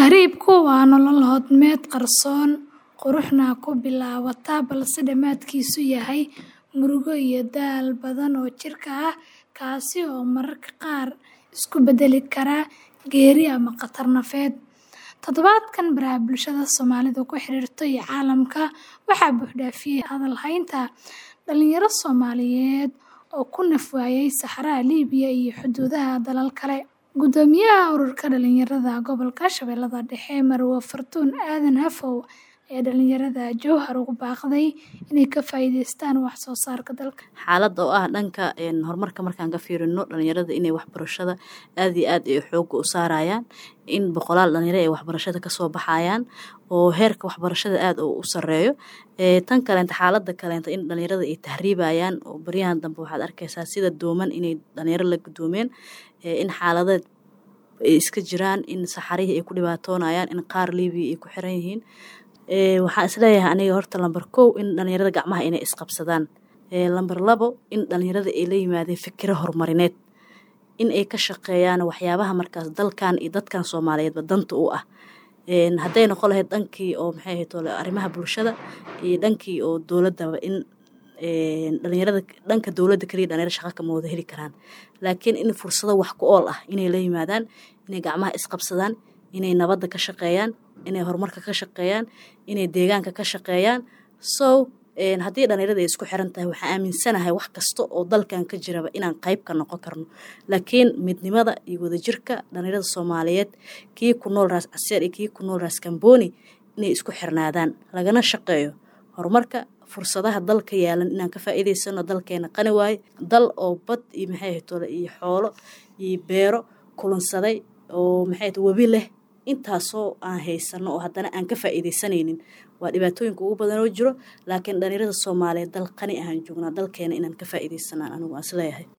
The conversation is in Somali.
Tahriibku waa nolol hodmeed qarsoon, quruxna ku bilaabata balse dhammaadkiisu yahay murugo iyo daal badan oo jidhka ah, kaasi oo mararka qaar isu beddeli kara geeri ama khatar nafeed. Toddobaadkan, baraha bulshada Soomaalidu ku xiriirto iyo caalamka waxaa buux dhaafiyay hadal haynta dhalinyaro Soomaaliyeed oo ku naf waayay saxaraha Liibiya iyo xuduudaha dalal kale. Guddoomiyaha Ururka Dhalinyarada Gobolka Shabeellaha Dhexe, Marwo Fartuun Aadan Hafow, ayaa dhalinyarada Jowhar ugu baaqday inay ka faa'iidaystaan wax soo saarka dalka. Xaaladda oo ah dhanka horumarka markaan ka fiirino dhalinyarada inay waxbarashada aad iyo aad ay xoogga u saarayaan in boqolaal dhalinyaro ay waxbarashada kasoo baxayaan oo heerka waxbarashada aad u sareeyo tan kaleenta xaaladda kaleenta in dhalinyarada ay tahriibayaan oo baryahan dambe waxaad arkaysaa sida dooman inay dhalinyaro la gudoomeen in xaaladeed ay iska jiraan in saxarihii ay ku dhibaatoonayaan in qaar liibiya ay ku xiran yihiin waxaan isleeyahay aniga horta lambar kow in dhalinyarada gacmaha inay isqabsadaan lambar labo in dhalinyarada ay la yimaadeen fikiro horumarineed in ay ka shaqeeyaan waxyaabaha markaas dalkan iyo dadkan soomaaliyeedba danta u ah hadday noqon lahayd dhankii oo maxay ahayd arrimaha bulshada iyo dhankii oo dowladaba in dhalinyarada dhanka dowladda kaliya dhalinyaro shaqa kama wada heli karaan laakiin in fursado wax ku ool ah inay la yimaadaan inay gacmaha isqabsadaan inay nabadda ka shaqeeyaan inay horumarka ka shaqeeyaan inay deegaanka ka shaqeeyaan so haddii dhalinyarada ay isku xiran tahay waxaan aaminsanahay wax kasta oo dalkan ka jiraba inaan qayb ka noqon karno laakiin midnimada iyo wadajirka dhalinyarada soomaaliyeed kii ku nool raas caseer iyo kii ku nool raas kambooni inay isku xirnaadaan lagana shaqeeyo horumarka fursadaha dalka yaalan inaan ka faa'iidaysano dalkeena qani waaye dal oo bad iyo maxay ahayd iyo xoolo iyo beero kulansaday oo maxay ahayd webi leh intaasoo aan haysano oo haddana aan ka faa'iidaysanaynin waa dhibaatooyinka ugu badan oo jiro laakiin dhalinyarada soomaaliyeed dal qani ahaan joognaa dalkeena inaan ka faa'iidaysanaan anigu aan isleeyahay